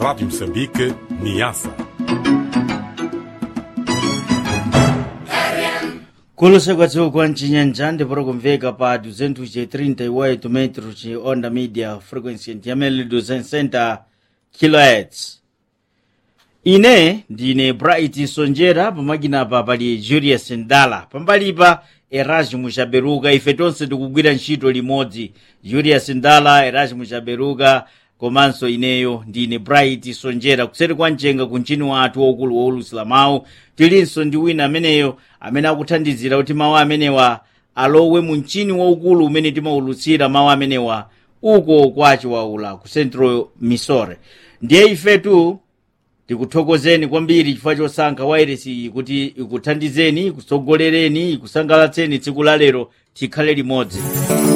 Rádio Moçambique, Niassa. kuluseka tsiku ncinyanja ndiporo kumveka pa 238 metro ci onda media frequency ndiyamene 260 kilohertz ine ndine bright sonjera pamakinapa pali julius ndala pambalipa erasmus chaberuka ife tonse tikugwira ntchito limodzi julius ndala erasmus chaberuka komanso ineyo ndine bright sonjera kuseri kwa mchenga ku mchini wathu waukulu wowulutsira mawu tilinso ndi wina ameneyo amene akuthandizira kuti mawu amenewa alowe mu mchini waukulu umene timawulutsira mawu amenewa uko kwa chiwaula ku central misore ndiye ifetu tikuthokozeni kwambiri chifukwa chosankha wairesi iyi kuti ikuthandizeni ikutsogolereni ikusangalatseni tsiku la lero tikhale limodzi